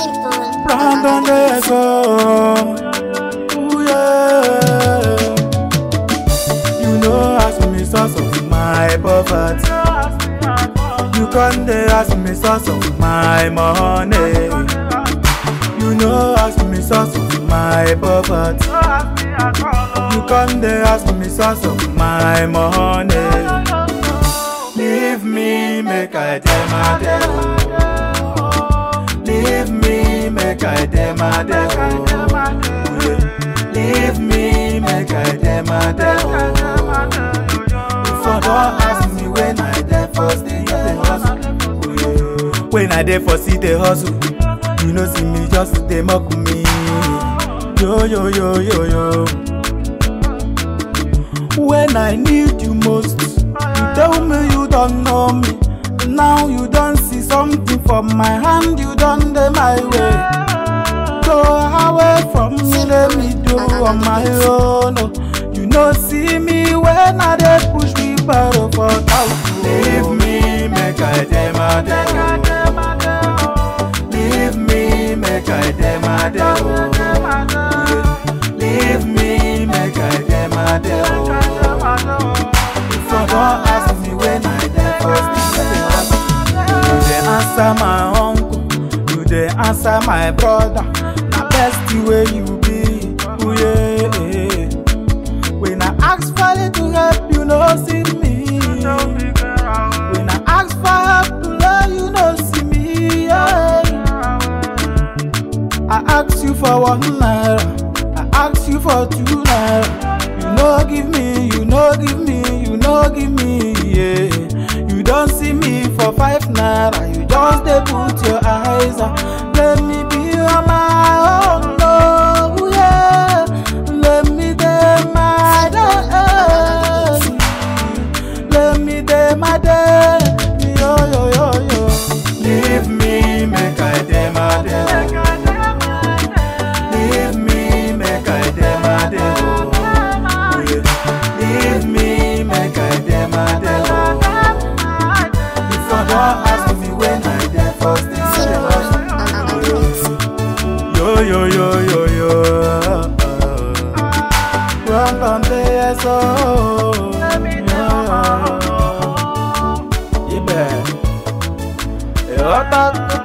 Brandon Deso. Ooh, yeah. You know, ask me source of my poverty. You can't ask me source of my money. You know, ask me source of my poverty. You can't ask me source of my money. Leave me, make I dem a dem. Leave me, make I dem a dem. Leave me, make I dem a dem. For don't ask me when I dey for see the hustle. When I dey for see the hustle, you know see me just dey mock me. Yo yo yo yo yo. When I need you most, you tell me you don't know me. Now you don't see something from my hand, you don't dey my way. Go away from me, let me do on my own. oh. You know see me when I dey push me battle for house. Leave me, make I dem a dem. Leave me, make I dem a dem. Leave me, make I dem a dem. If you don't ask me when I dey first You dey answer my uncle, you dey answer my brother. Na best way you be, ooh yeah. When I ask for you to help, you no see me. When I ask for help to learn, you no see me. Yeah. I ask you for one naira, I ask you for two naira. You no give me, you no give me, you no give me. Yeah. You don't see me for five naira, you just dey put your eyes on. Let me be on my own, no, yeah. Let me dey my day, let me dey my day, yo yo yo yo. Leave me, make I dey my day. Leave me, make I dem a dem. oh. Leave me, make I dem a dem. oh. If you don't ask me when I dey first thing Yo yo yo yo yo. Run on the SO. Ibẹ̀. Ìrọ́tà tó